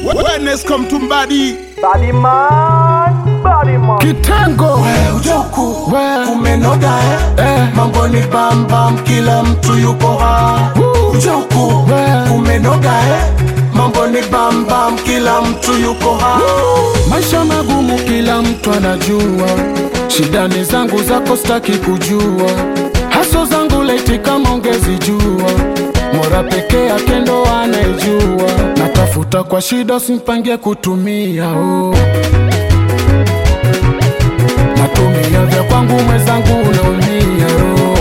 Wellness mtumbadi Body man, body man. Kitengo ujoku we umenoga eh? eh, mambo ni bambam kila mtu yuko ha ujoku we umenoga eh? mambo ni bambam kila mtu yuko ha maisha magumu, kila mtu anajua. Shida ni zangu, zako staki kujua. Haso zangu leti kama ungezijua. Mora peke yake ndo anayejua. Natafuta kwa shida, simpangie kutumia oh. Natumia vya kwangu, mwenzangu unaumia oh.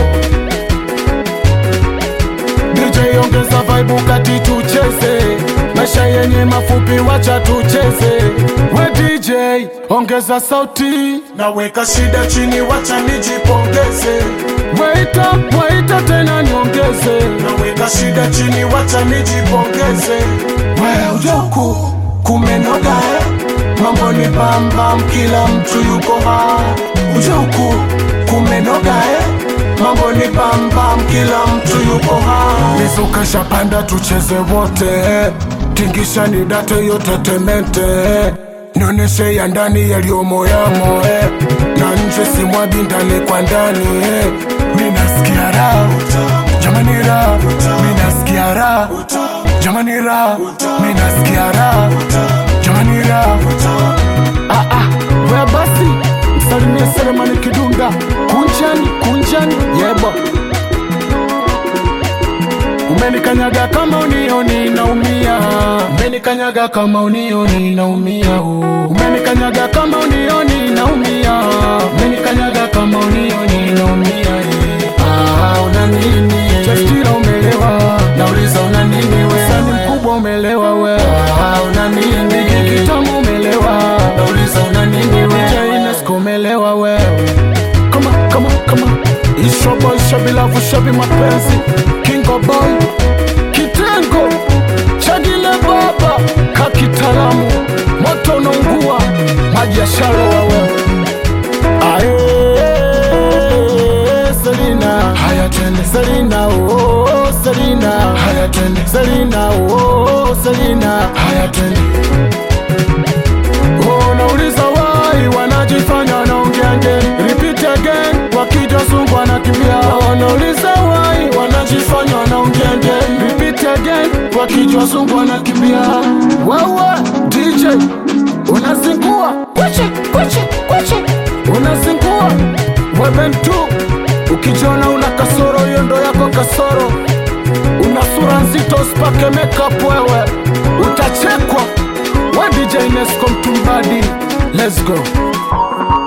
DJ ongeza vibe kati tucheze, maisha yenye mafupi, wacha tucheze. We DJ ongeza sauti, naweka shida chini wacha nijipongeze waita waita tena niongeze. naweka shida chini wacha nijipongeze we ujoku kumenoga eh? mambo ni bambam kila mtu yuko ha ujoku kumenoga eh? mambo ni bambam kila mtu yuko ha Mizuka shapanda tucheze wote, tingisha ni date yote temente, nioneshe ya ndani yaliyomo yamo eh. na nje simwagi ndani kwa ndani eh. Minasikia raha jamani, raha minasikia raha jamani, raha minasikia raha jamani, raha ah ah, we basi msalimie Selemani Kidunda, kunjani kunjani, yebo Umenikanyaga kama unioni naumia, umenikanyaga kama unioni naumia, oh. umenikanyaga kama unioni naumia, umenikanyaga kama unioni naumia. eh. Ah, una nini? Chastira umelewa, nauliza una nini wewe? Sani mkubwa umelewa we. Ah, una nini? Kitamu umelewa, nauliza una nini wewe? Jainesco umelewa wewe kama kama kama isho boy shabi lavu shabi mapenzi kingo boy kitengo chagile baba kakitalamu moto unaungua maji ya shalo wawe aye Selina haya tende Selina oh Selina haya tende Selina oh Selina haya tende Oh, nauliza wai wanajifanya wanaongeange repeat again wakija sungu wanakimbia oh, nauliza wai wanajifanya wanaongeange repeat again wakija sungu wanakimbia wewe DJ unazingua kweche kweche kweche unazingua wewe tu ukijiona una kasoro hiyo ndo yako kasoro una sura nzito usipake makeup wewe utachekwa wa DJ Nesco Mtumbadi let's go